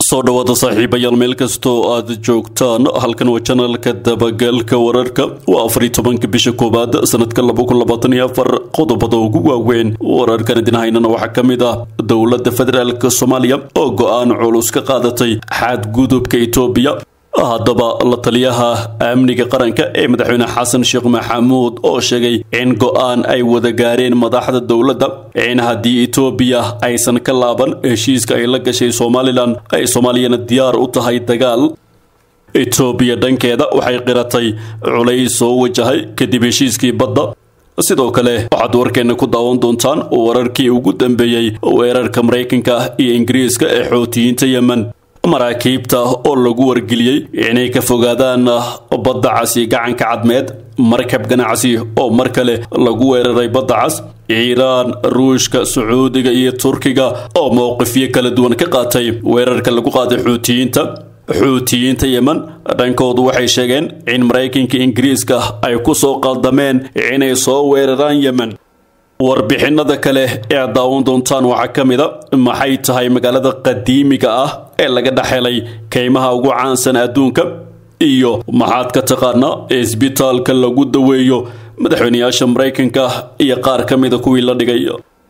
soo dhawaada saaxiibayaal meel kastoo aad joogtaan halkan waa janalka dabagalka wararka waa afar iyo tobanka bisha koowaad sanadka laba kun labaatan iyo afar qodobada ugu waaweyn wararkan idin haynana waxaa ka mid ah dowladda federaalk soomaaliya oo go-aan culus ka qaadatay xadgudubka etoobiya haddaba la taliyaha amniga qaranka ee madaxweyne xasan sheekh maxamuud oo sheegay in go-aan ay wada gaareen madaxda dowladda in haddii etoobiya aysan ka laaban heshiiska ay la gashay somalilan ay soomaaliyana diyaar u tahay dagaal etoobiya dhankeeda waxay qiratay culays soo wajahay kadib heshiiskii badda sidoo kale waxaad warkeena ku daawan doontaan wararkii ugu dambeeyey weerarka maraykanka iyo ingiriiska ee xootiyiinta yemen maraakiibta oo lagu wargeliyey inay ka fogaadaan badda cas iyo gacanka cadmeed markab ganacsi oo mar kale lagu weeraray badda cas iiraan ruushka sacuudiga iyo turkiga oo mowqifyo kala duwan ka qaatay weerarka lagu qaaday xuutiyiinta xuutiyiinta yemen dhankoodu waxay sheegeen in maraykanka ingiriiska ay ku soo qaldameen inay soo weeraraan yemen warbixinada kale ee aad daawan doontaan waxaa ka mid a maxay tahay magaalada qadiimiga ah ee laga dhexhelay kaymaha ugu caansan adduunka iyo maxaad ka taqaanaa isbitaalka lagu daweeyo madaxweyneyaasha maraykanka iyo qaar ka mida kuwii la dhigay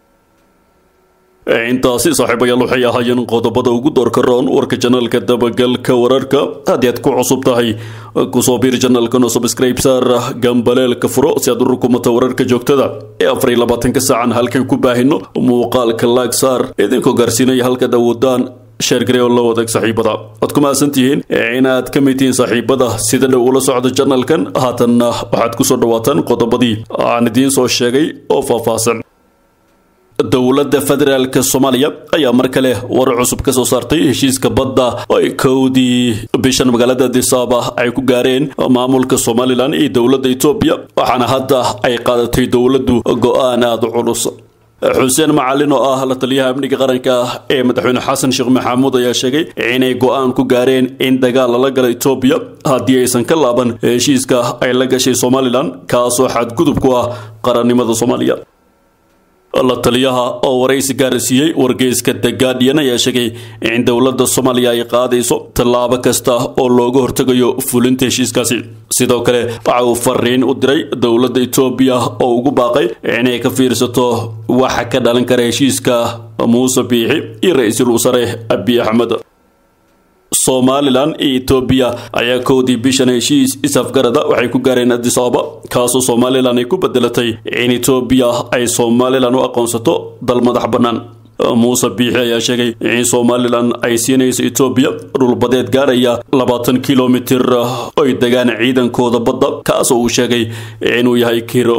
intaasi saaxiibayaal waxay ahaayeen qodobada ugu doorka roon warka janaalka dabagalka wararka haddii aad ku cusub tahay kusoo biir janaalkan oo subscribe saar gambaleelka furo si aad u rukumato wararka joogtada ee afar iyo labaatanka saacan halkan ku baahino muuqaalka laag saar idinkoo gaarsiinaya halkaad awoodaan sheergaree oo la wadaag saaxiibada waad ku mahadsantihiin inaad ka mid tihiin saaxiibada sida dhow ula socda janalkan haatanna waxaad kusoo dhawaataan qodobadii aan idiin soo sheegay oo faahfaahsan dowladda federaalk soomaaliya ayaa mar kale war cusub ka soo saartay heshiiska badda oo ay kowdii bishan magaalada disaaba ay ku gaareen maamulka somalilan iyo dowladda etoobiya waxaana hadda ay qaadatay dowladdu go-aan aada culus xuseen macalin oo ah la taliyaha amniga qaranka ee madaxweyne xasan sheekh maxamuud ayaa sheegay inay go-aan ku gaareen in dagaal lala gala etoobiya haddii aysan ka laaban heshiiska ay la gashay somalilan kaasoo xadgudub ku ah qarannimada soomaaliya la taliyaha oo waraysi gaarsiiyey wargeyska the guardian ayaa sheegay in dowladda soomaaliya ay qaadayso tallaabo kasta oo looga hortegayo fulinta heshiiskaasi sidoo kale waxa uu fariin u diray dowladda etoobiya oo ugu baaqay inay ka fiirsato waxa ka dhalan kara heshiiska muuse biixi iyo ra-iisul wasaare abiy axmed somalilan iyo etoobiya ayaa kowdii bishan heshiis is-afgarada waxay ku gaareen adis ababa kaasoo somalilan ay ku bedelatay in etoobiya ay somalilan u aqoonsato dal madax bannaan muuse biixi ayaa sheegay in somalilan ay siinayso etoobiya dhulbadeed gaaraya labaatan kilomitir oy degaan ciidankooda badda kaasoo uu sheegay inuu yahay kiro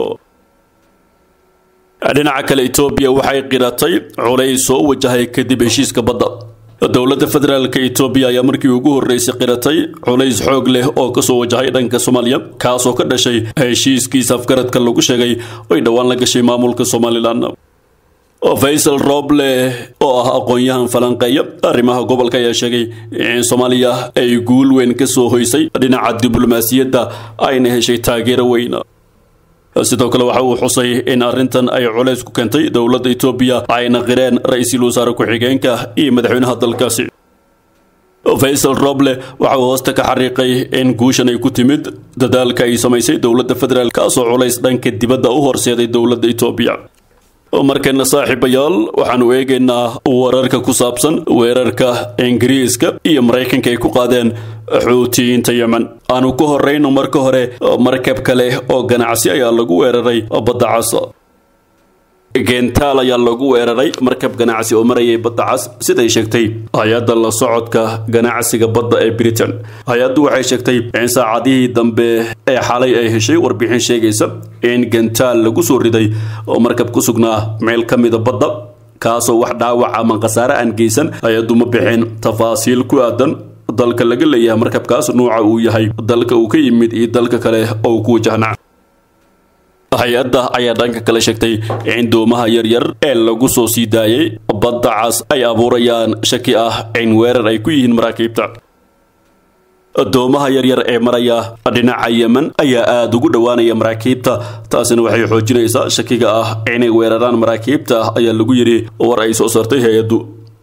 dhinaca kale etoobiya waxay qiratay culays soo wajahay kadib heshiiska badda dowladda federaalk etoobiya ayaa markii ugu horreysay qiratay culays xoog leh oo kasoo wajahay dhanka soomaaliya kaasoo ka dhashay heshiiskiisa afgaradka lagu sheegay oy dhowaan la gashay maamulka somalilan faysal roble oo ah aqoon-yahan falanqeeya arrimaha gobolka ayaa sheegay in soomaaliya ay guul weyn kasoo hoysay dhinaca diblomaasiyadda ayna heshay taageero weyn sidoo kale waxa uu xusay in arrintan ay culays ku keentay dowladda etoobiya ayna qireen ra-iisul wasaare ku-xigeenka iyo madaxweynaha dalkaasi faysal roble waxa uu hoosta ka xariiqay in guushan ay ku timid dadaalka ay samaysay dowladda federaal kaasoo culays dhanka dibadda u horseeday dowladda etoobiya markana saaxiibayaal waxaanu eegaynaa wararka ku saabsan weerarka ingiriiska iyo maraykanka ay ku qaadeen xuutiyiinta yemen aanu ku horeyno marka hore markab kale oo ganacsi ayaa lagu weeraray badda cas gentaal ayaa lagu weeraray markab ganacsi oo marayay badda cas siday sheegtay hay-adda la socodka ganacsiga badda ee britain hay-addu waxay sheegtay in saacadihii dambe ee xalay ay heshay warbixin sheegaysa in gentaal lagu soo riday oo markab ku sugnaa meel ka mida badda kaasoo wax dhaawac ama khasaare aan geysan hay-addu ma bixin tafaasiil ku aadan dalka laga leeyahay markabkaas nuuca uu yahay dalka uu ka yimid iyo dalka kale oo ku wajahna hay-adda ayaa dhanka kale sheegtay in doomaha yaryar ee lagu soo sii daayay badda cas ay abuurayaan shaki ah in weerar ay ku yihiin maraakiibta doomaha yaryar ee maraya dhinaca yemen ayaa aada ugu dhowaanaya maraakiibta taasina waxay xoojinaysaa shakiga ah inay weeraraan maraakiibta ayaa lagu yidhi war ay soo saartay hay-addu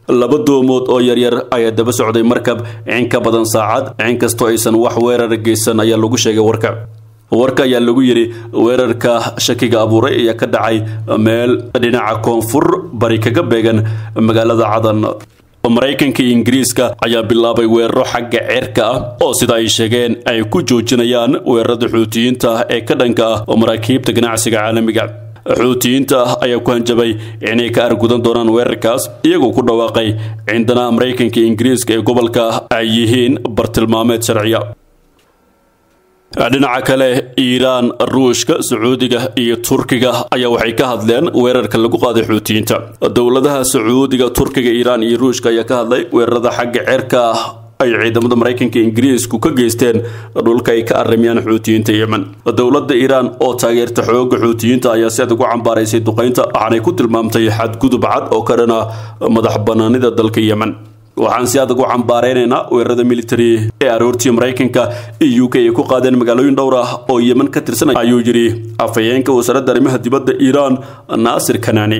laba doomood oo yaryar ayaa daba socday markab in ka badan saacad inkastoo aysan wax weerar geysan ayaa lagu sheegay warka warka ayaa lagu yidhi weerarka shakiga abuuray ayaa ka dhacay meel dhinaca koonfur bari kaga beegan magaalada cadan maraykanka iyo ingiriiska ayaa bilaabay weeraro xagga ceerka ah oo sida ay sheegeen ay ku joojinayaan weerarada xuutiyiinta ee ka dhanka ah oo maraakiibta ganacsiga caalamiga xuutiyiinta ayaa ku hanjabay inay ka argudan doonaan weerarkaas iyagoo ku dhawaaqay cindana maraykanka iyo ingiriiska ee gobolka ay yihiin bartilmaameed sharciya dhinaca kale iiraan ruushka sacuudiga iyo turkiga ayaa waxay ka hadleen weerarka lagu qaaday xuutiyiinta dowladaha sacuudiga turkiga iiraan iyo ruushka ayaa ka hadlay weerarada xagga ceerka ah ay ciidamada maraykanka ingiriisku ka geysteen dhulka ay ka arrimayaan xuutiyiinta yemen dowladda iiraan oo taageerta xooga xuutiyiinta ayaa si adag u cambaaraysay duqaynta waxaanay ku tilmaamtay xadgudub cad oo ka dhana madax banaanida dalka yemen waxaan si adag u cambaareynayna weerarada military ee aroortii maraykanka iyo u k ay ku qaadeen magaalooyin dhowr ah oo yemen ka tirsanay ayuu yidhi afhayeenka wasaaradda arrimaha dibadda iiraan naasir kanaani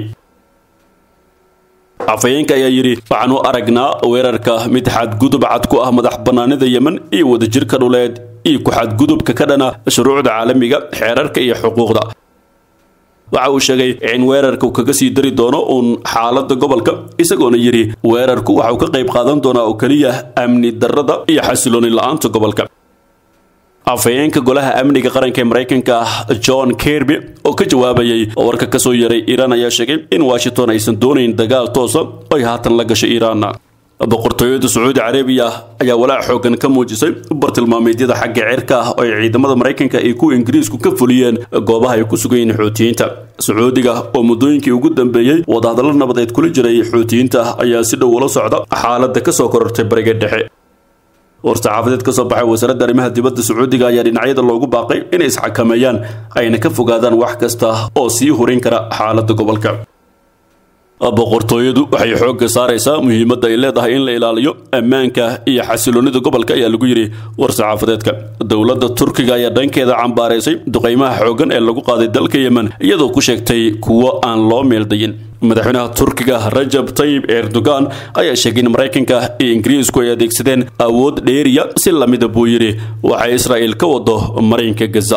afhayeenka ayaa yidhi waxaan u aragnaa weerarka mid xadgudub cad ku ah madax banaanida yemen iyo wadajirka dhuleed iyo ku xadgudubka ka dhana shuruucda caalamiga xeerarka iyo xuquuqda waxa uu sheegay in weerarka uu kaga sii dari doono uun xaaladda gobolka isagoona yidhi weerarku waxa uu ka qayb qaadan doonaa oo keliya amni darrada iyo xasilooni la-aanta gobolka afhayeenka golaha amniga qaranka ee maraykanka john kirby oo ka jawaabayay warka kasoo yaray iiraan ayaa sheegay in washington aysan doonayn dagaal toosa oy haatan la gasho iiraanna boqortooyada sacuudi carabiya ayaa walaac xoogan ka muujisay bartilmaameedyada xagga cirka ah oo ay ciidamada maraykanka iyo kuwa ingiriisku ka fuliyeen goobaha ay ku sugan yihiin xuutiyiinta sacuudiga oo muddooyinkii ugu dambeeyey wadahadallo nabadeed kula jiray xuutiyiinta ayaa si dhow ula socda xaaladda kasoo korortay bariga dhexe war-saxaafadeed ka soo baxay wasaaradda arrimaha dibadda sacuudiga ayaa dhinacyada loogu baaqay inay isxakameeyaan ayna ka fogaadaan wax kasta oo sii horin kara xaaladda gobolka boqortooyadu waxay xoogga saaraysaa muhiimadda ay leedahay in la ilaaliyo ammaanka iyo xasiloonida gobolka ayaa lagu yidhi war-saxaafadeedka dowladda turkiga ayaa dhankeeda cambaaraysay duqaymaha xooggan ee lagu qaaday dalka yemen iyadoo ku sheegtay kuwo aan loo meeldayin madaxweynaha turkiga rajab tayib erdogan ayaa sheegay in maraykanka iyo ingiriisku ay adeegsadeen awood dheeriya si lamida buu yidhi waxay israa'iil ka wado marinka gaza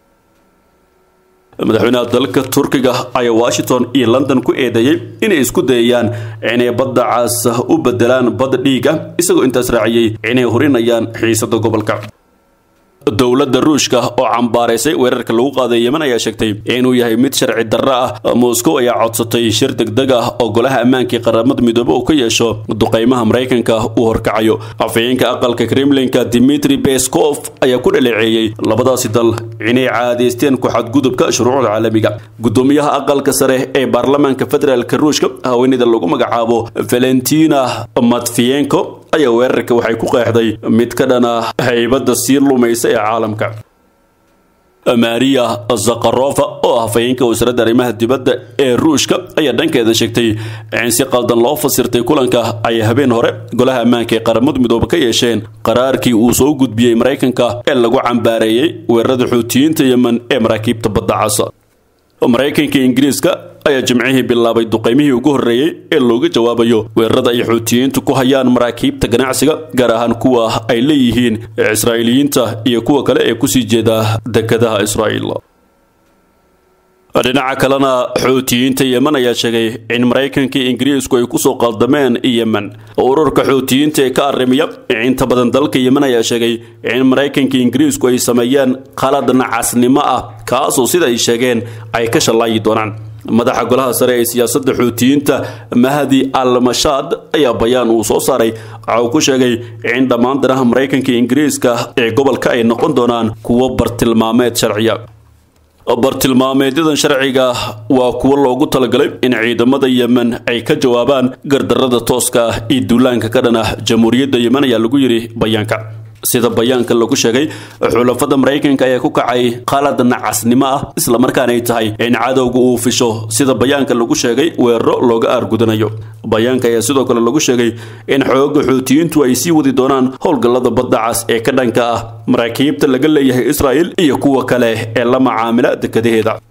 madaxweynaha dalka turkiga ayaa washington iyo london ku eedeeyey inay isku dayayaan inay badda caas u bedelaan bad dhiig ah isagoo intaas raaciyey inay horinayaan xiisada gobolka dowladda ruushka oo cambaaraysay weerarka lagu qaaday yemen ayaa sheegtay inuu yahay mid sharci darro ah moscow ayaa codsatay shir degdeg ah oo golaha ammaanka ee qaramada midoobe uu ka yeesho duqaymaha maraykanka uu horkacayo afhayeenka aqalka kremlinka dimitri beskov ayaa ku dhaleeceeyey labadaasi dal inay caadaysteen ku xadgudubka shuruucda caalamiga gudoomiyaha aqalka sare ee baarlamaanka federaalka ruushka haweeneyda lagu magacaabo valentina matviyenko ayaa weerarka waxay ku qeexday mid ka dhana haybadda sii lumaysa ee caalamka maria zakharova oo ah hafayeenka wasaaradda arrimaha dibadda ee ruushka ayaa dhankeeda sheegtay in si qaldan loo fasirtay kulanka ay habeen hore golaha ammaanka ee qaramada midoobe ka yeesheen qaraarkii uu soo gudbiyey maraykanka ee lagu cambaareeyey weerarada xuutiyiinta yemen ee maraakiibta badda casa maraykanka ingiriiska ayaa jimcihii bilaabay duqaymihii ugu horreeyey ee looga jawaabayo weerarada ay xuutiyiintu ku hayaan maraakiibta ganacsiga gaar ahaan kuwa ay leeyihiin israa'iiliyiinta iyo kuwa kale ee kusii jeeda dekadaha israa'iil dhinaca kalena xuutiyiinta yemen ayaa sheegay in maraykanka iyo ingiriisku ay kusoo qaldameen yemen ururka xuutiyiinta ee ka arrimiya inta badan dalka yemen ayaa sheegay in maraykanka iyo ingiriisku ay sameeyeen qalad nacasnimo ah kaasoo sida ay sheegeen ay ka shallaayi doonaan madaxa golaha sare ee siyaasadda xuutiyiinta mahdi al mashaad ayaa bayaan uu soo saaray waxa uu ku sheegay in dhammaan danaha maraykanka iyo ingiriiska ee gobolka ay noqon doonaan kuwo bartilmaameed sharciya bartilmaameedyadan sharciga waa kuwo loogu talagalay in ciidamada yemen ay ka jawaabaan gardarrada tooska ah iyo duulaanka ka dhan ah jamhuuriyadda yemen ayaa lagu yidhi bayaanka sida bayaanka lagu sheegay xulafada maraykanka ayaa ku kacay qalad nacasnimo ah islamarkaana ay tahay in cadowga uu fisho sida bayaanka lagu sheegay weeraro looga aargudanayo bayaanka ayaa sidoo kale lagu sheegay in xooga xuutiyiintu ay sii wadi doonaan howlgallada badda cas ee ka dhanka ah maraakiibta laga leeyahay israa'il iyo kuwa kale ee la macaamila dekadaheeda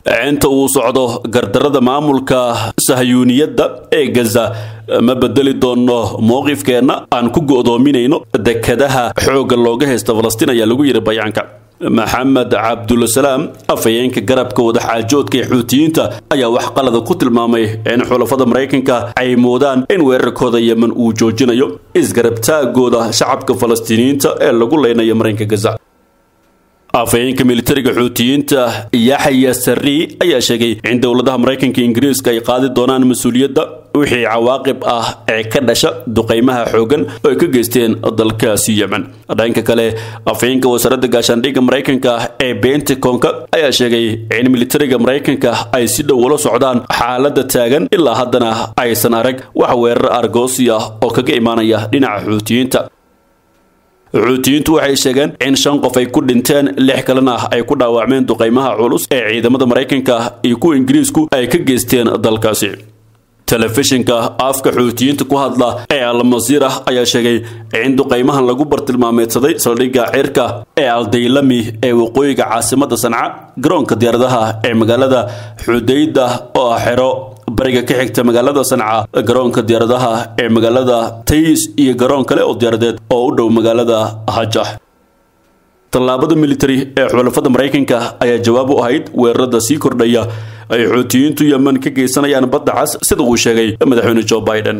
inta uu socdo gardarada maamulka sahyuuniyadda ee gaza ma bedeli doono mowqifkeenna aan ku go'doominayno dekadaha xoogga looga haysta falastiin ayaa lagu yidhi bayaanka maxamed cabdulasalaam afhayeenka garabka wadaxaajoodka ee xuutiyiinta ayaa wax qalada ku tilmaamay in xulafada maraykanka ay moodaan in weerarkooda yemen uu joojinayo isgarabtaagooda shacabka falastiiniyiinta ee lagu leynayo marinka gaza afhayeenka militariga xuutiyiinta yaxya sarri ayaa sheegay in dowladaha maraykanka ingiriiska ay qaadi doonaan mas-uuliyadda wixii cawaaqib ah ee ka dhasha duqaymaha xoogan oo ay ka geysteen dalkaasi yemen dhanka kale afhayeenka wasaaradda gaashaandhigga maraykanka ee bentaconka ayaa sheegay in militariga maraykanka ay si dhow ula socdaan xaaladda taagan ilaa haddana aysan arag wax weerar argoosi ah oo kaga imaanaya dhinaca xuutiyiinta xuutiyiintu waxay sheegeen in shan qof ay ku dhinteen lix kalena ay ku dhaawacmeen duqaymaha culus ee ciidamada maraykanka iyo kuwa ingiriisku ay ka geysteen dalkaasi telefishinka afka xuutiyiinta ku hadla ee almasiira ayaa sheegay in duqaymahan lagu bartilmaameedsaday saldhigga cirka ee aldaylami ee waqooyiga caasimadda sanca garoonka diyaaradaha ee magaalada xudayda oo ah xero bariga ka xigta magaalada sanca garoonka diyaaradaha ee magaalada tays iyo garoon kale oo diyaaradeed oo u dhow magaalada hajah tallaabada militari ee xulafada maraykanka ayaa jawaab u ahayd weerarada sii kordhaya ay xuutiyiintu yemen ka geysanayaan badda cas sida uu sheegay madaxweyne joe biden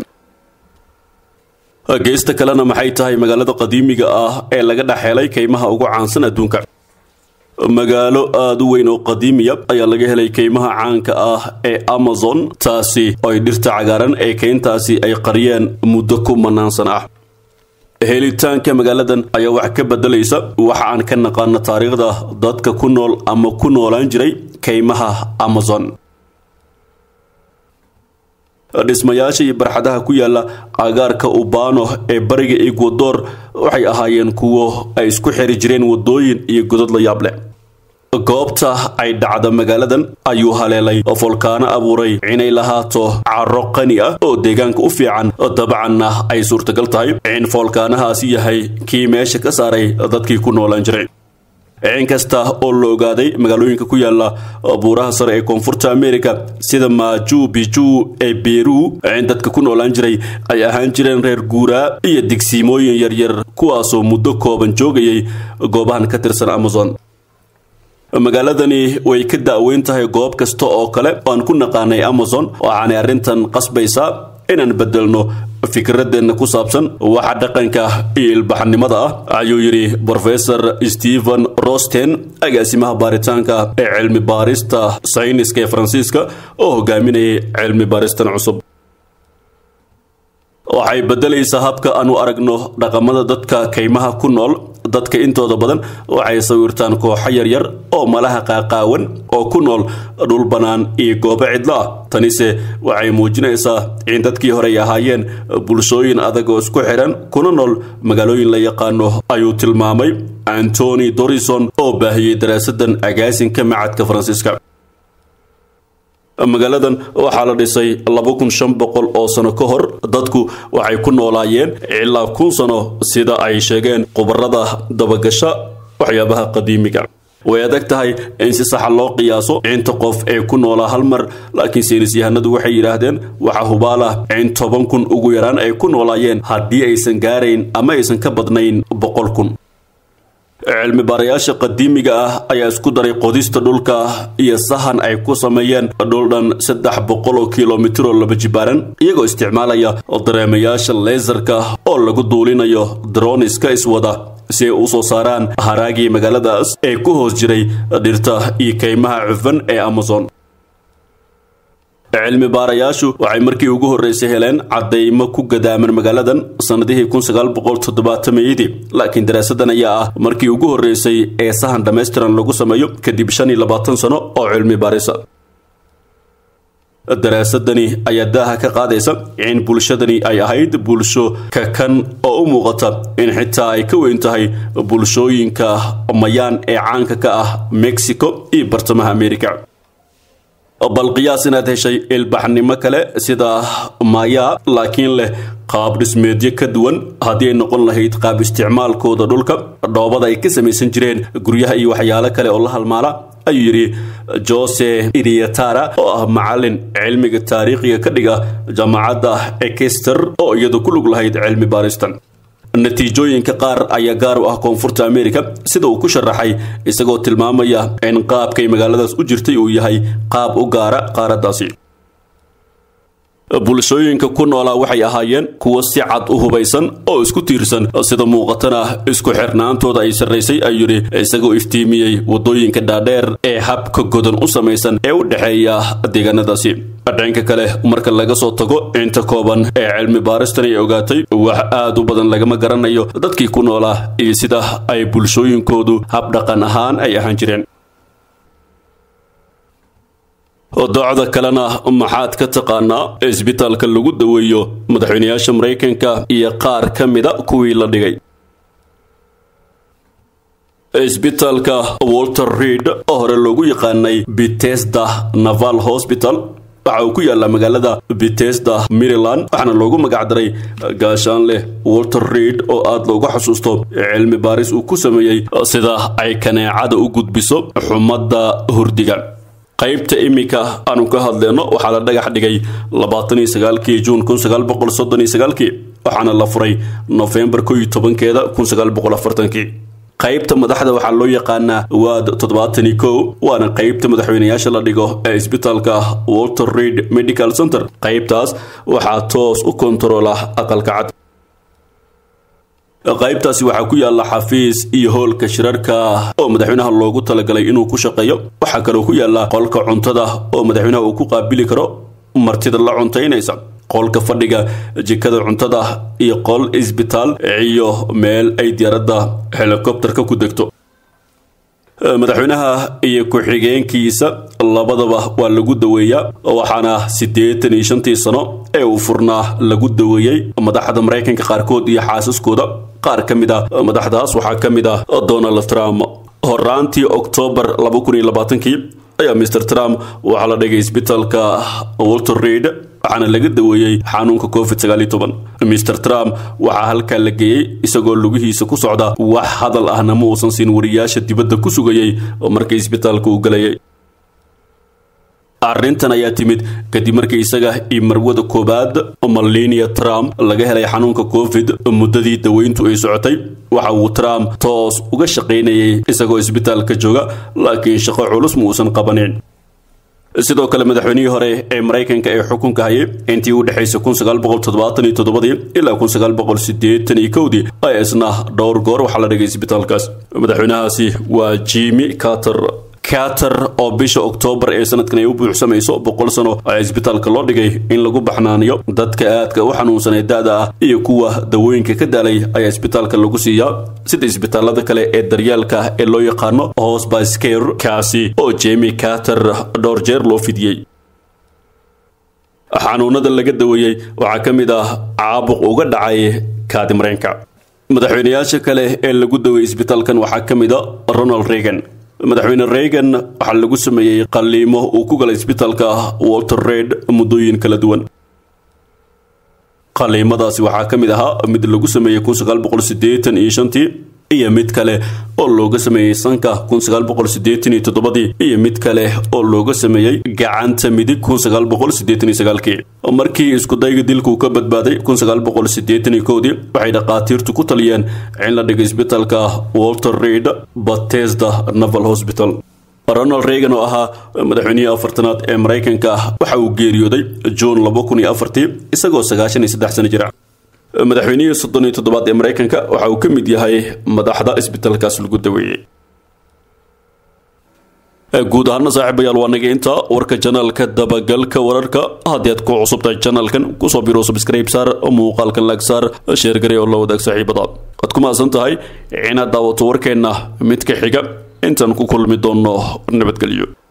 geysta kalena maxay tahay magaalada qadiimiga ah ee laga dhex helay kaymaha ugu caansan adduunka magaalo aada u weyn oo qadiimiya ayaa laga helay kaymaha caanka ah ee amazon taasi oo ay dhirta cagaaran ee keyntaasi ay qariyeen muddo ku manaansan ah helitaanka magaaladan ayaa wax ka bedelaysa waxa aan ka naqaano taariikhda dadka ku nool ama ku noolaan jiray kaymaha amazon dhismayaasha iyo barxadaha ku yaala agaarka ubano ee bariga ecuador waxay ahaayeen kuwo ay isku xiri jireen wadooyin iyo godad la yaab leh goobta ay dhacda magaaladan ayuu haleelay folkaano abuuray inay lahaato caro qani ah oo deegaanka u fiican dabcanna ay suurtagal tahay in foolkaanahaasi yahay kii meesha ka saaray dadkii ku noolaan jiray inkasta oo la ogaaday magaalooyinka ku yaala buuraha sare ee koonfurta america sida maju biju ee beru in dadka ku noolaan jiray ay ahaan jireen reer guuraa iyo digsiimooyin yaryar kuwaasoo muddo kooban joogayay goobahan ka tirsan amazon magaaladani way ka da'weyn tahay goob kasta oo kale oo aan ku naqaanay amazon waxaanay arrintan qasbaysaa inaan bedelno fikradeenna ku saabsan waxa dhaqanka iyo ilbaxnimada ah ayuu yidhi brofesor stephen rosten agaasimaha baaritaanka ee cilmi baarista sayniska ee faransiiska oo hogaaminayay cilmi baaristan cusub waxay bedelaysaa habka aan u aragno dhaqamada dadka kaymaha ku nool dadka intooda badan waxay sawirtaan kooxo yaryar oo malaha qaaqaawan oo ku nool dhul bannaan iyo goobo cidlo ah tanise waxay muujinaysaa in dadkii horey ahaayeen bulshooyin adag oo isku xidhan kuna nool magaalooyin la yaqaano ayuu tilmaamay antony dorison oo baahiyey daraasadan agaasinka macadka faransiiska magaaladan waxaa la dhisay laba kun shan boqol oo sano ka hor dadku waxay ku noolaayeen ilaa kun sano sida ay sheegeen khubarada dabagasha waxyaabaha qadiimiga way adag tahay in si saxa loo qiyaaso inta qof ee ku noolaa hal mar laakiin saynis yahanadu waxay yidhaahdeen waxaa hubaal ah in toban kun ugu yaraan ay ku noolaayeen haddii aysan gaarayn ama aysan ka badnayn boqol kun cilmi baarayaasha qadiimiga ah ayaa isku daray qodista dhulka iyo sahan ay ku sameeyeen dhul dhan saddex boqol oo kilomitir oo laba jibaaran iyagoo isticmaalaya dareemayaasha leesarka oo lagu duulinayo droniska iswada si ay u soo saaraan haraagii magaaladaas ee ku hoos jiray dhirta iyo kaymaha cufan ee amazon cilmi baarayaashu waxay markii ugu horreysay heleen caddaymo ku gadaaman magaaladan sannadihii kun sagaal boqol toddobaatameyadii laakiin daraasadan ayaa ah markii ugu horreysay ee sahan dhammaystiran lagu sameeyo kadib shan iyo labaatan sano oo cilmi baarisa daraasadani ayaa daaha ka qaadaysa in bulshadani ay ahayd bulsho kakan oo u muuqata in xitaa ay ka weyn tahay bulshooyinka mayaan ee caanka ka ah mexico iyo bartamaha america bal qiyaas inaad heshay ilbaxnimo kale sida maya laakiin leh qaab dhismeedyo ka duwan haddii ay noqon lahayd qaab isticmaalkooda dhulka dhoobada ay ka samaysan jireen guryaha iyo waxyaalo kale oo la halmaala ayuu yidhi jose iriatara oo ah macalin cilmiga taariikhiga ka dhiga jaamacadda ekester oo iyadu ku lug lahayd cilmi baaristan natiijooyinka qaar ayaa gaar u ah koonfurta america sida uu ku sharaxay isagoo tilmaamaya in qaabkay magaaladaas u jirtay uu yahay qaab u gaara qaaraddaasi bulshooyinka ku noolaa waxay ahaayeen kuwo si cad u hubaysan oo isku tiirsan sida muuqatana isku xirnaantooda ay sarraysay ayuu yidhi isagoo iftiimiyey waddooyinka dhaadheer ee habka godan u samaysan ee u dhexeeya deegaanadaasi dhanka kale marka laga soo tago inta kooban ee cilmi baaristan ay ogaatay wax aad u badan lagama garanayo dadkii ku noolaa iyo sida ay bulshooyinkoodu habdhaqan ahaan ay ahaan jireen docda kalena maxaad ka taqaanaa isbitaalka lagu daweeyo madaxweynayaasha maraykanka iyo qaar ka mida kuwii la dhigay isbitaalka walter reid oo hore loogu yaqaanay bitesda naval hospital waxa uu ku yaallaa magaalada bitesda maryland waxaana loogu magacdaray gaashaanleh walter reid oo aada loogu xasuusto cilmi baaris uu ku sameeyey sida ay kaneecada u gudbiso xumadda hurdiga qaybta iminka aanu ka hadleyno waxaa la dhagax dhigay labaataniyo sagaalkii juun kun sagaal boqol soddon iyo sagaalkii waxaana la furay nofembar ko iyo tobankeeda kun sagaal boqol afartankii qaybta madaxda waxaa loo yaqaanaa waad toddobaatani kow waana qaybta madaxweynayaasha la dhigo ee isbitaalka walter reid medical center qaybtaas waxaa toos u kontaroola aqalka cad qaybtaasi waxaa ku yaalla xafiis iyo hoolka shirarka oo madaxweynaha loogu talagalay inuu ku shaqeeyo waxaa kaloo ku yaalla qolka cuntada oo madaxweynaha uu ku qaabili karo martida la cuntaynaysa qolka fadhiga jikada cuntada iyo qol isbitaal iyo meel ay diyaaradda helikobterka ku degto madaxweynaha iyo ku-xigeenkiisa labadaba waa lagu daweeyaa waxaana siddeetan iyo shantii sano ee uu furnaa lagu daweeyey madaxda maraykanka qaarkood iyo xaasaskooda qaar ka mid ah madaxdaas waxaa ka mid ah donald trump horaantii oktoobar laba kun iyo labaatankii ayaa mr trump waxaa la dhigay isbitaalka walter reid waxaana laga daweeyey xanuunka covid sagaal iyo toban mr trump waxaa halkaa la geeyey isagoo lugihiisa ku socda wax hadal ahna ma uusan siin wariyaasha dibadda ku sugayey markii isbitaalka uu galayay arrintan ayaa timid kadib markii isaga iyo marwada koowaad malenia trump laga helay xanuunka covid muddadii daweyntu ay socotay waxa uu trump toos uga shaqaynayay isagoo isbitaalka jooga laakiin shaqo culus ma uusan qabanin sidoo kale madaxweynihii hore ee maraykanka ee xukunka hayay intii u dhexaysay kun sagaal boqol toddobaatan iyo toddobadii ilaa kun sagaal boqol siddeetan iyo kowdii ayaa isna dhowr goor waxaa la dhigay isbitaalkaas madaxweynahaasi waa jimmy carter carter oo bisha oktoobar ee sanadkan ay u buuxsamayso boqol sano ayaa isbitaalka loo dhigay in lagu baxnaaniyo dadka aadka u xanuunsan ee da-da ah iyo kuwa dawooyinka ka daalay ayaa isbitaalka lagu siiyaa sida isbitaalada kale ee daryeelka ee loo yaqaano hosbascare kaasi oo jemi carter dhowr jeer loo fidiyey xanuunada laga daweeyey waxaa ka mid ah caabuq uga dhacay kaadimareenka madaxweynayaasha kale ee lagu daweeyey isbitaalkan waxaa ka mid a ronald reagan madaxweyne reagan waxaa lagu sameeyey qalliimo uu ku galay isbitaalka walter reid muddooyin kala duwan qalliimadaasi waxaa ka mid ahaa mid lagu sameeyey kun sagaal boqol siddeetan iyo shantii iyo mid kale oo looga sameeyey sanka kun sagaal boqol siddeetan iyo toddobadii iyo mid kale oo looga sameeyey gacanta midig kun sagaal boqol siddeetan iyo sagaalkii markii iskudayga dilku ka badbaaday kun sagaal boqol siddeetan iyo kowdii waxay dhakhaatiirtu ku taliyeen in la dhigay isbitaalka walter reid batesda naval hospital ronald reagan oo ahaa madaxweynihii afartanaad ee maraykanka waxa uu geeriyooday juun laba kun iyo afartii isagoo sagaashan iyo saddex sano jira madaxweynihii soddon iyo toddobaad ee maraykanka waxa uu ka mid yahay madaxda isbitaalkaas lagu daweeyey guud ahaana saaxiibayaal waa naga intaa warka janaalka dabagalka wararka haddii aad ku cusubtahay janaalkan kusoo biro subscribe saar muuqaalkan laag saar sheergare oo la wadaag saaxiibada waad ku mahadsan tahay inaad daawato warkeenna mid ka xiga intaan ku kulmi doonno nabadgelyo